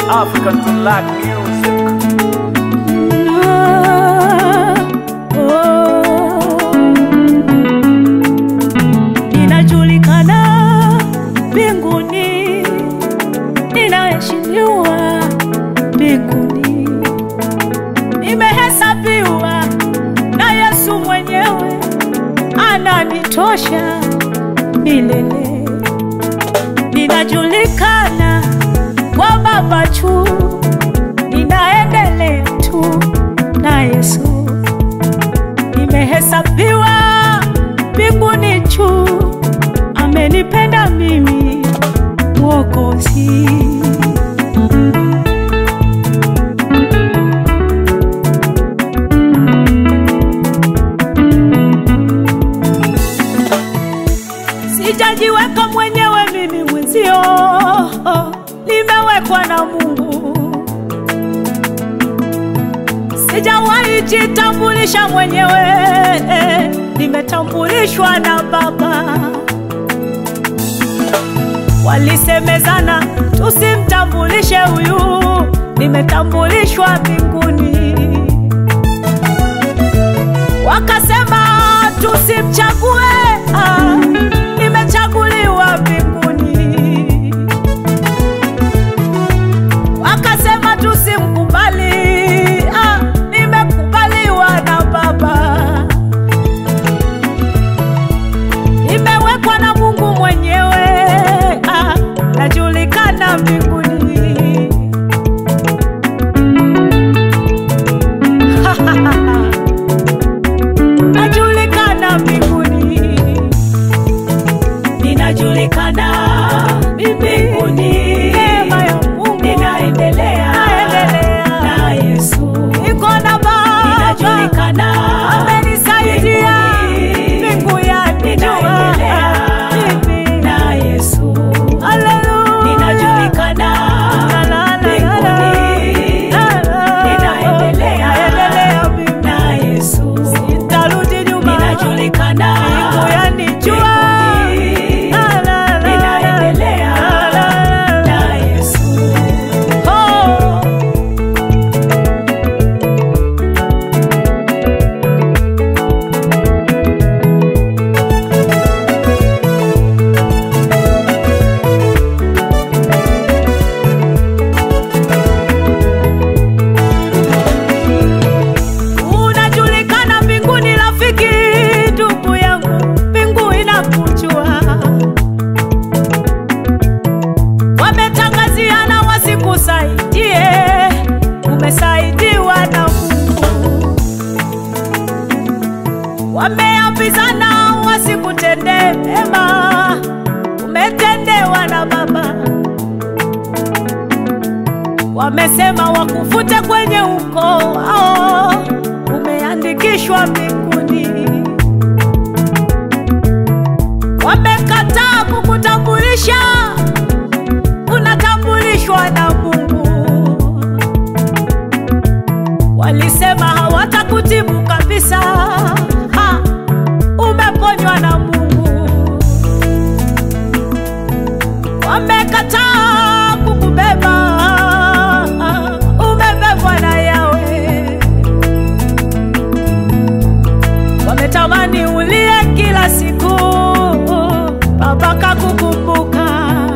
African to Lack Music. Ninajulikana mbinguni, ninaheshimiwa mbinguni, nimehesabiwa na Yesu mwenyewe, ananitosha milele. Ninajulikana kwa Baba juu, ninaendelea tu na Yesu nimehesabiwa mbinguni juu, amenipenda mimi Mwokozi. Sijajiweka mwenyewe mimi mwenzio, nimewekwa na Mungu. Sijawahi jitambulisha mwenyewe, nimetambulishwa na Baba. Walisemezana tusimtambulishe huyu, nimetambulishwa mbinguni. Wakasema tusimchague, ah, nimechaguliwa mbinguni. Wakasema tusimkubali, ah, nimekubaliwa na Baba. Nimewekwa na Mungu mwenyewe, ah, najulikana mbinguni. Najulikana mbinguni, ninajulikana mbinguni. Neema ya Mungu ninaendelea, naendelea na Yesu. Niko na Baba, ninajulikana, amenisaidia mbingu yanijua mimi na Yesu. Haleluya, ninajulikana mbinguni, ninaendelea na Yesu. Sitarudi nyuma, ninajulikana mbingu yanijua ninaendelea na Yesu. Oh. Unajulikana mbinguni, rafiki, ndugu yangu, mbingu inakujua. Wametangaziana wasikusaidie, umesaidiwa na Mungu. Wameambizana wasikutendee mema, umetendewa na Baba. Wamesema wakufute kwenye ukoo wao, umeandikishwa mbinguni. Wamekataa kukutambulisha, unatambulishwa na Mungu. Walisema hawatakutibu kabisa, ha, umeponywa na Mungu. Wamekataa kukubeba, umebebwa na Yawe. Wametamani ulie kila siku, Baba kakukumbuka.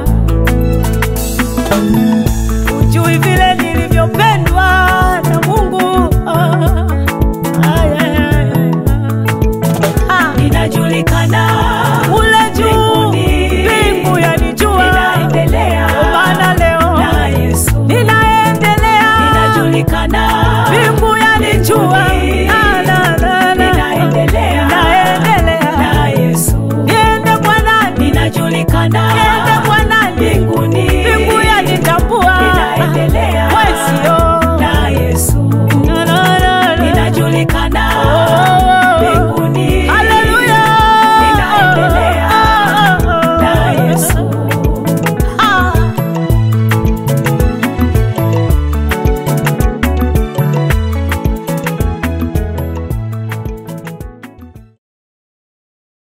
Ujui vile nilivyopendwa na Mungu. Ah, ay, ay, ay, ay. Ah, Ninajulikana ule juu, mbingu yanijua, Ndio maana leo ninaendelea, mbingu yanijua, Na, na, na, na. naendelea, niende kwa nani?